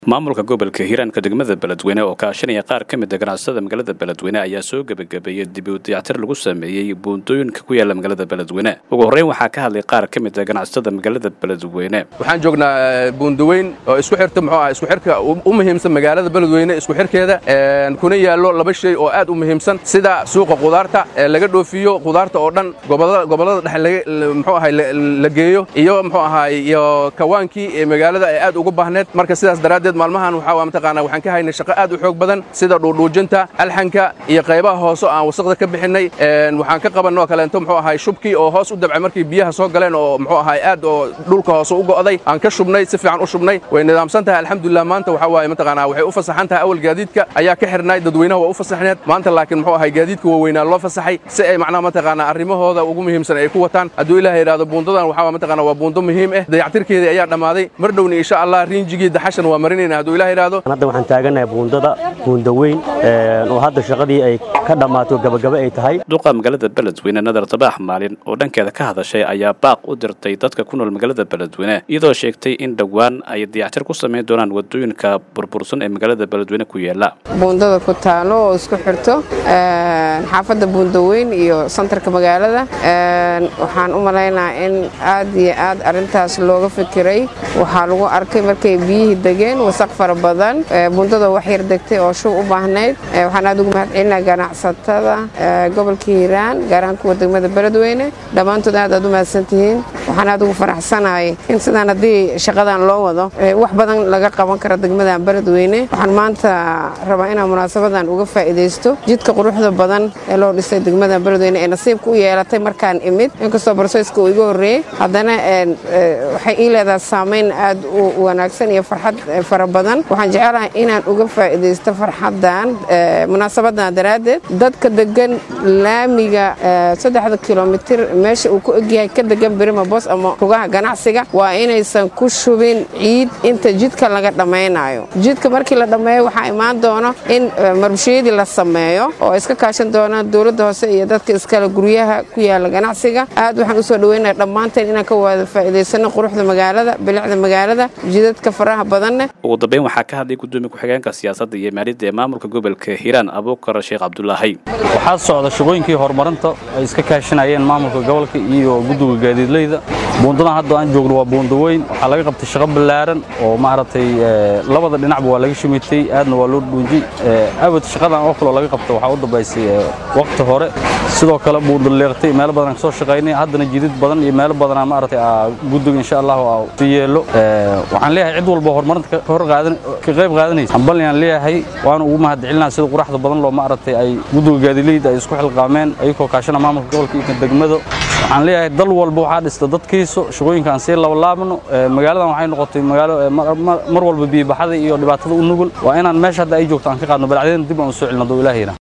maamulka gobolka hiiraanka degmada beledweyne oo kaashanaya qaar ka mid a ganacsatada magaalada beledweyne ayaa soo gebagabeeyey dib u dayactir lagu sameeyey buundooyinka ku yaala magaalada beledweyne ugu horreyn waxaa ka hadlay qaar ka mid a ganacsatada magaalada beledweyne waxaan joognaa buundaweyn oo isku xirta muxuu ah isku xirka u muhiimsan magaalada beledweyne isku xirkeeda kuna yaallo laba shay oo aad u muhiimsan sida suuqa qudaarta ee laga dhoofiyo qudaarta oo dhan gobollada dhexe muxuu ahay la geeyo iyo muxuu ahay iyo kawaankii ee magaalada ay aad ugu baahneed marka sidaas daraaddeed maalmahan waxaa mataqaanaa waxaan ka haynay shaqo aad u xoog badan sida dhuudhuujinta alxanka iyo qaybaha hoose aan wasaqda ka bixinnay waxaan ka qabannoo kaleento muxuu ahay shubkii oo hoos u dabcay markii biyaha soo galeen oo muxuu ahay aad oo dhulka hoose u go'day aan ka shubnay si fiican u shubnay way nidaamsan tahay alxamdulilah maanta waxaa waaye mataqaanaa waxay u fasaxan tahay awal gaadiidka ayaa ka xirnay dadweynaha waa u fasaxneed maanta laakiin muxuu ahay gaadiidka waaweynaa loo fasaxay si ay macnaha mataqaanaa arrimahooda ugu muhiimsan ay ku wataan hadduu ilaah yidhahdo buundadan waxaa mataqaanaa waa buundo muhiim ah dayactirkeedii ayaa dhammaaday mar dhowni insha allah riinjigii daxashan waa marin hadda waxaan taaganahay buundada buunda weyn oo hadda shaqadii ay ka dhammaato gabagaba ay tahay duqa magaalada beledweyne nadar dabaax maalin oo dhankeeda ka hadashay ayaa baaq u dirtay dadka ku nool magaalada beledweyne iyadoo sheegtay in dhowaan ay dayactir ku samayn doonaan wadooyinka burbursan ee magaalada beledweyne ku yaala buundada ku taalo oo isku xirto xaafadda buundaweyn iyo santarka magaalada waxaan u malaynaa in aad iyo aad arintaas looga fikiray waxaa lagu arkay markay biyihii degeen wasaq fara badan buundada wax yar degtay oo shub u baahnayd waxaan aad ugu mahadcelinaa ganacsatada gobolka hiiraan gaar ahaan kuwa degmada beledweyne dhammaantood aad aad u mahadsantihiin waxaan aad ugu faraxsanahay in sidaan haddii shaqadan loo wado wax badan laga qaban karo degmadan beledweyne waxaan maanta rabaa inaan munaasabadan uga faa'iidaysto jidka quruxda badan ee loo dhisay degmada beledweyne ee nasiibka u yeelatay markaan imid inkastoo barsooyska uu iga horreeyey haddana waxay ii leedahay saamayn aad u wanaagsan iyo farxad fara badan waxaan jecelahay inaan uga faa'iidaysto farxaddan munaasabadan daraaddeed dadka degan laamiga saddexda kilomitir meesha uu ku egyahay ka degan birima bos ama rugaha ganacsiga waa inaysan ku shubin ciid inta jidka laga dhammaynayo jidka markii la dhammeeyo waxaa imaan doono in marbashiyadii la sameeyo oo iska kaashan doonaan dowladda hoose iyo dadka iskale guryaha ku yaala ganacsiga aad waxaan usoo dhaweynaya dhammaanteen inaan ka wada faa'iidaysano quruxda magaalada bilicda magaalada jidadka faraha badanne ugu dambeyn waxaa ka hadlay gudoomiye ku-xigeenka siyaasadda iyo maaliyadda ee maamulka gobolka hiiraan abuukar sheekh cabdulaahi waxaa socda shaqooyinkii horumarinta ay iska kaashanayeen maamulka gobolka iyo guddiga gaadiidleyda buundadan hadda aan joogno waa buunda weyn waxaa laga qabtay shaqo ballaaran oo maaragtay labada dhinacba waa laga shimitay aadna waa loo dhuunjay abad shaqadan oo kaloo laga qabta waxaa u dambaysay waqti hore sidoo kale buunda leeqtay meelo badan kasoo shaqaynay haddana jidid badan iyo meelo badanaa maaragtay guddiga insha allahu si yeelo waxaan leeyahay cid walba horumarinta ka hor qaadan ka qayb qaadanaysa hambalyaan leeyahay waana ugu mahadcelinaa sida quraxda badan loo maaragtay ay guddiga gaadiidleyda ay isku xilqaameen ayagoo kaashana maamulka gobolka iyo degmada waxaan leeyahay dal walba waxaa dhista dadkiisa shaqooyinkaan sii labalaabno magaaladan waxay noqotay magaalo mar walba biibaxada iyo dhibaatada u nugul waa inaan meesha hadda ay joogto aan ka qaadno balacdeen dib aan u soo celino doo ilaahayna